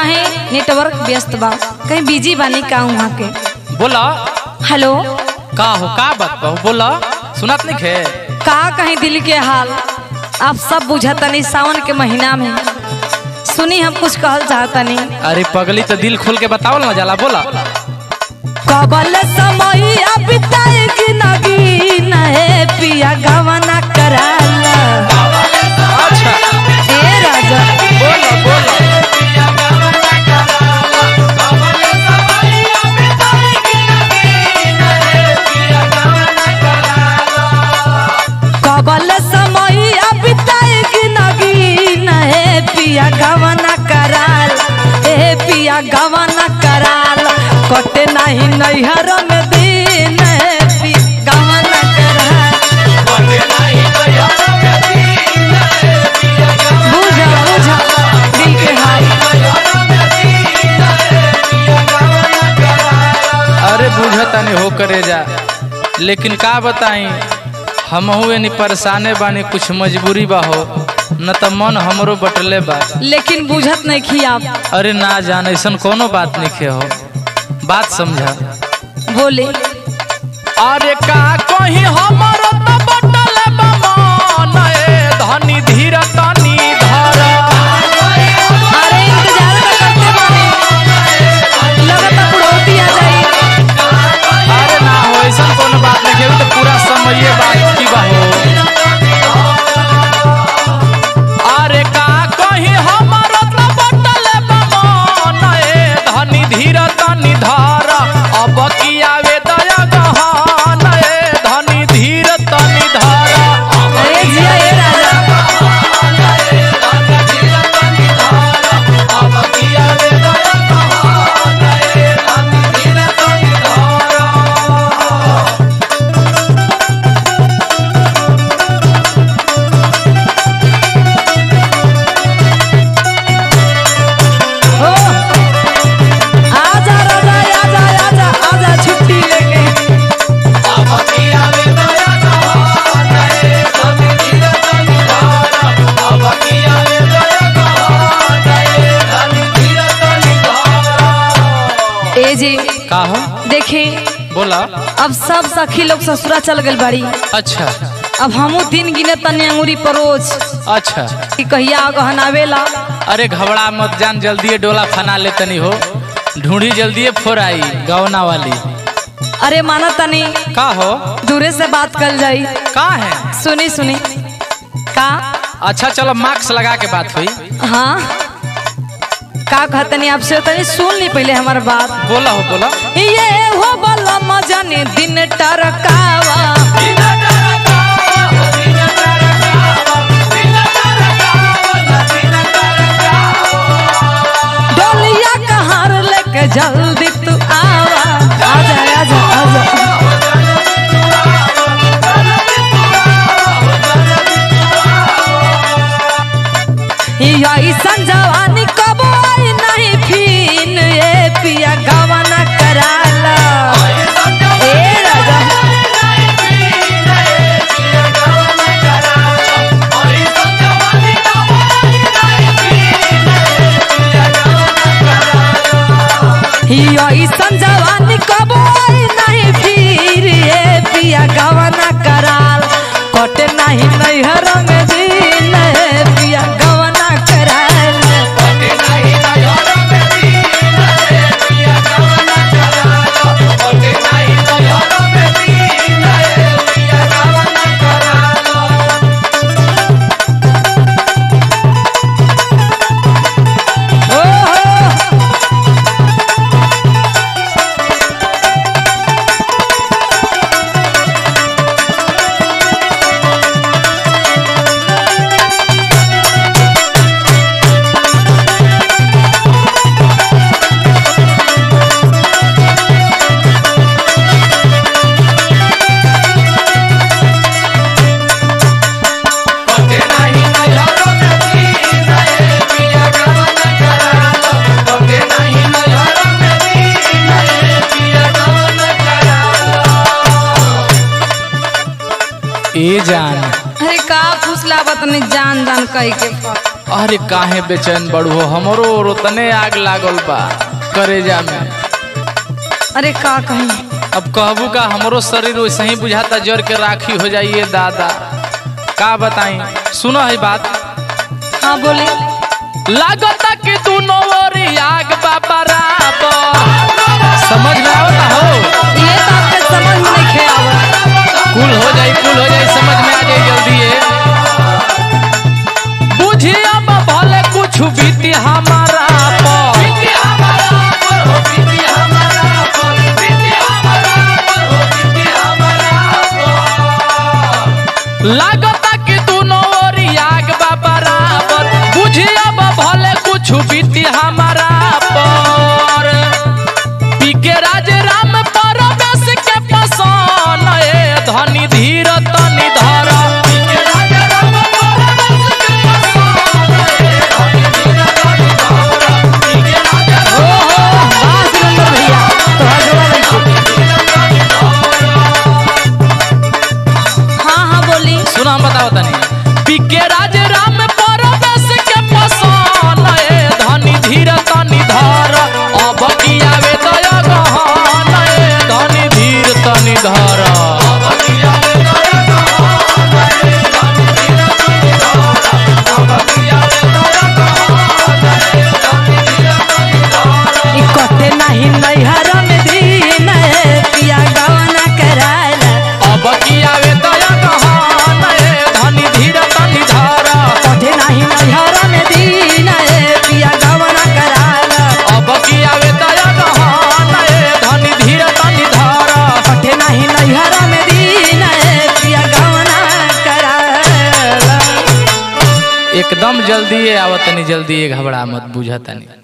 कहीं नेटवर्क व्यस्त बा कहीं बिजी बानी का वहाँ के बोला हेलो का हो का बात बा बोला सुनत नहीं खे का कहीं दिल के हाल आप सब बुझतनी सावन के महीना में सुनी हम कुछ कहल चाहतनी अरे पगली तो दिल खोल के बतावल ना जाला बोला कबल समय बिताए कि नगी नहे पिया गवना कराला अच्छा ए राजा बोला बोला कबल समय बिताए कि नगी नहे पिया गवना कराल ए पिया गवना कराल कटे नहीं नैहर में दिन ए पि गवना कराल बुझा बुझा दिल के हाल अरे बुझता नहीं हो करे जा लेकिन का बताई हम हुए परेशाने बानी कुछ मजबूरी बा हो न त मन हमरो बटले बा लेकिन बुझत नहीं खी आप अरे ना जान ऐसन कोनो बात नहीं खे हो बात समझा बोले अरे का कहीं हमरो त बटले बा मन ए धनी धीर तनी धर अरे इंतजार तो करते बानी लगता बुढ़ौती आ जाई अरे ना हो ऐसन कोनो बात नहीं खे तो पूरा समय बात की बा हो अरे का कहीं हमरो त बटले बा मन ए धनी धीर तनी धर अब की आवे दया गहन ए धनी धीर तनी धर अरे जिया ए राजा ओ आजा राजा आजा आजा आजा छुट्टी लेके ए जी का हो देखे बोला अब सब सखी लोग ससुरा चल गल बाड़ी अच्छा अब हमू दिन गिने तनी अंगूरी परोज अच्छा कि कहिया गहनावेला अरे घबरा मत जान जल्दी डोला फना ले तनी हो ढूंढी जल्दी फोराई गवना वाली अरे माना तनी का हो दूरे से बात कर जाई का है सुनी सुनी का अच्छा चलो मार्क्स लगा के बात हुई हाँ का कहतनी आपसे तनी सुन ली पहले हमार बात बोला हो बोला ये हो बला मजाने दिन टरकावा डोलिया कहार लेके जल्दी तू आवा आजा आजा आजा या ऐसन जवानी कबो आई नहीं फिन ए पिया गवाना कराला ए राजा या ऐसन जवानी कबो आई नहीं फिर ए पिया गवाना कराल कटे नहीं नैहर में दिन ए पिया गवाना कराल ओ हो ए जान अरे का फुसला बतनी जान जान कह के अरे काहे बेचैन बड़ू हो हमरो उतने आग लागल बा करेजा में अरे का कहीं अब कहबू का हमरो शरीर वैसे ही बुझाता जर के राखी हो जाइए दादा का बताई सुनो है बात हाँ बोली लागता कि दोनों ओर आग बा बराबर समझ में आवता हो ये तो आपके समझ में नहीं खे आवत कुल हो जाई कुल हो जाई समझ में आ जाई जल्दी ये बुझिए अब भले कुछ बीती हमारा पर लागता कि दोनों ओर आग बा बराबर बुझिए अब भले कुछ बीती हमारा पर पी के राज राम परवेश के पसन ए धनी धीर तनि धर वाह सुरेंद्र भैया तोहर जोड़ा नहीं हाँ हाँ बोली सुनो हम बताओ तनी पी के राज राम परवेश के पसन ए धनी धीर तनि धर अब की आवे दया गहन ए धनी धीर तनि धर ई कटे नहीं नैहर में दिन है पिया गवना कराला अब की आवे दया गहन ए धनी धीर तनि धर कटे नहीं नैहर में दिन है पिया गवना कराला अब की आवे दया गहन ए धनी धीर तनि धर कटे नहीं नैहर में दिन है पिया गवना कराला एकदम जल्दी आवतनी जल्दी घबरा मत बुझतनी